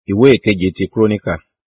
ìwé ìkeje ti kúrónìkà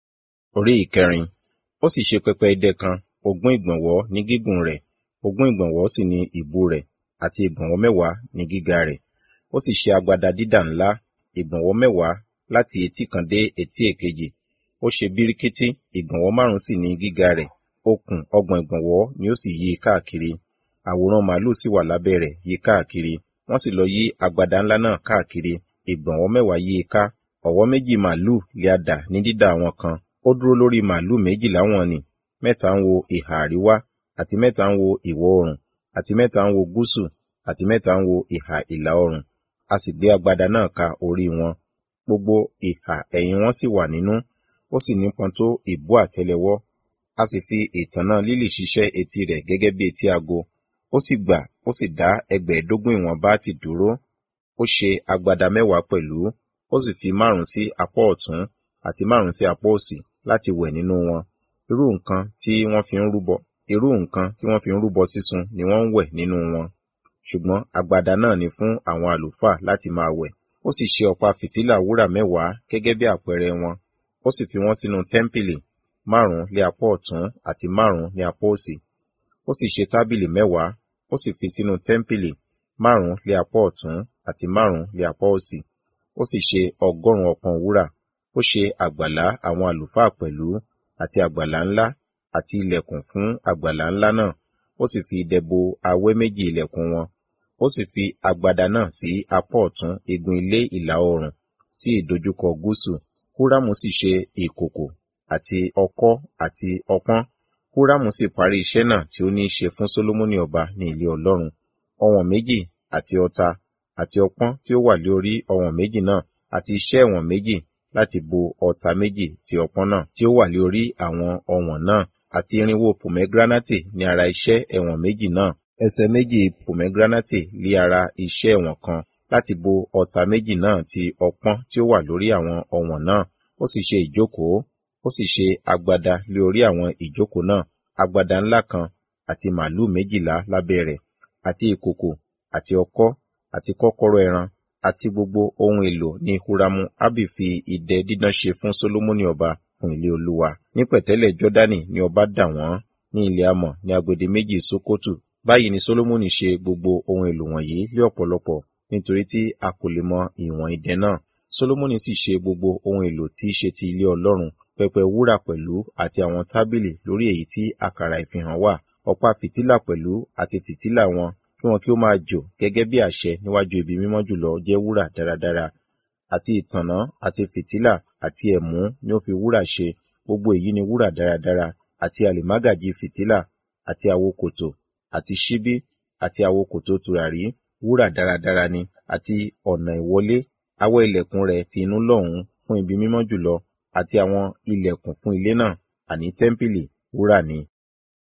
orí ìkẹrin ó sì ṣe pẹpẹ idẹ kan ogún ìgbọ̀nwọ́ ní gígùn rẹ̀ ogún ìgbọ̀nwọ́ sì ni ìbú rẹ̀ àti ìgbọ̀nwọ́ mẹ́wàá ní gíga rẹ̀ ó sì ṣe agbada dídà ńlá ìgbọ̀nwọ́ mẹ́wàá láti etí kan dé etí èkejì ó ṣe bíríkítí ìgbọ̀nwọ́ márùn sì ní gíga rẹ̀ okùn ọgbọ̀n ìgbọ̀nwọ́ ni ó sì yí i káàkiri àwòrán màálù sì wà lábẹ́ rẹ̀ yí káàkiri wọ́n sì lọ yí agbada ńlá náà káàkiri ìgbọ̀nwọ́ mẹ́wàá yí i ká ọ̀wọ́ méjì màálù lé a dà ní dídà wọn kan ó dúró lórí màálù méjìlá wọn ni mẹ́ta ń wo ìhà àríwá àti mẹ́ta ń wo ìwọ̀ oòrùn àti mẹ́ta ń wo gúúsù àti mẹ́ta ń wo ìhà ìlà oòrùn a sì gbé agbada náà ka orí wọn gbogbo ìhà ẹ̀yìn wọn sì wà nínú ó sì nípọn tó ìbú àtẹ́lẹwọ́ a sì fi ìtànná lílì ṣiṣẹ́ etí rẹ̀ gẹ́gẹ́ bí etí ago ó sì gbà ó sì dá ẹgbẹ̀ẹ́dógún ìwọ̀n báátì dúró ó ṣe agbada mẹ́wàá pẹ̀lú ó sì fi márùn sí apá ọ̀tún àti márùn sí apá òsì láti wẹ̀ nínú wọn irú nǹkan tí wọ́n fi ń rúbọ irú nǹkan tí wọ́n fi ń rúbọ sísun ni wọ́n ń wẹ̀ nínú wọn ṣùgbọ́n agbada náà ni fún àwọn àlùfáà láti máa wẹ̀ ó sì ṣe ọ̀pá fìtílà wúrà mẹ́wàá gẹ́gẹ́ bí àpẹẹrẹ wọn ó sì fi wọ́n sínú tẹ́ḿpìlì márùn lé apá ọ̀tún àti márùn ní apá òsì ó sì ṣe tábìlì mẹ́wàá ó sì fi sínú tẹ́ḿpìlì márùn lé apá ọ̀tún àti márùn lé apá òsì ó sì ṣe ọgọ́rùn ọpọ́n wúrà ó ṣe àgbàlá àwọn àlùfáà pẹ̀lú àti àgbàlá ńlá àti ilẹ̀kùn fún àgbàlá ńlá náà ó sì fi idẹ bo awẹ́ méjì ilẹ̀kùn wọn ó sì fi agbada náà sí apá ọ̀tún igun ilé ìlà oòrùn sí ìdojúkọ gúúsù húrámù sì ṣe ìkòkò àti ọkọ́ àti ọpọ́n húrámù sì parí iṣẹ́ náà tí ó ní í ṣe fún sólómọ́nì ọba ní ilé ọlọ́run ọwọ̀n méjì àti ọta àti ọpọ́n tí ó wà lórí ọwọ̀n méjì náà àti iṣẹ́ ẹ̀wọ̀n méjì láti bo ọta méjì ti ọpọ́n náà tí ó wà lórí àwọn ọwọ̀n náà àti irinwó pomegranate ní ara iṣẹ́ ẹ̀wọ̀n méjì náà ẹsẹ̀ méjì pomegranate lé ara iṣẹ́ ẹ̀wọ̀n kan láti bo ọta méjì náà ti ọpọ́n tí ó wà lórí àwọn ọwọ̀n náà ó sì ṣe ìjókòó ó sì ṣe agbada lé orí àwọn ìjókòó náà agbada ńlá kan àti màálù méjìlá lábẹ́ rẹ̀ àti ìkòkò àti ọkọ́ àti kọ́kọ́rọ́ ẹran àti gbogbo ohun èlò ní huramu abi fi idẹ dídán ṣe fún solomoni ọba fún ilé olúwa ní pẹ̀tẹ́lẹ̀ jọ́dánì ni ọba dà wọ́n ní ilẹ̀ amọ̀ ní agbede méjì sokotu báyìí ni solomoni ṣe gbogbo ohun èlò wọ̀nyí lé ọ̀pọ̀lọpọ̀ nítorí tí a kò lè mọ ìwọ̀n idẹ náà solomoni sì ṣe gbogbo ohun èlò tí í ṣe ti ilé ọlọ́run pẹpẹ wúrà pẹ̀lú àti àwọn tábìlì lórí èyí tí àkàrà ìfihàn wà ọ̀pá fìtílà pẹ̀lú àti fìtílà wọn kí wọn kí ó máa jò gẹ́gẹ́ bí àṣẹ níwájú ibi mímọ́ jùlọ jẹ́ wúrà dáradára àti ìtànná àti fìtílà àti ẹ̀mú ni ó fi wúrà ṣe gbogbo èyí ni wúrà dáradára àti àlìmágàjì fìtílà àti àwokòtò àti ṣíbí àti àwokòtò tùràrí wúrà dáradára ni àti ọ̀nà ìwọlé awẹ́ ilẹ̀kùn rẹ̀ ti inú lọ́hùn fún ibi mímọ́ jùlọ àti àwọn ilẹ̀kùn fún ilé náà àní tẹ́ḿpìlì wúrà ni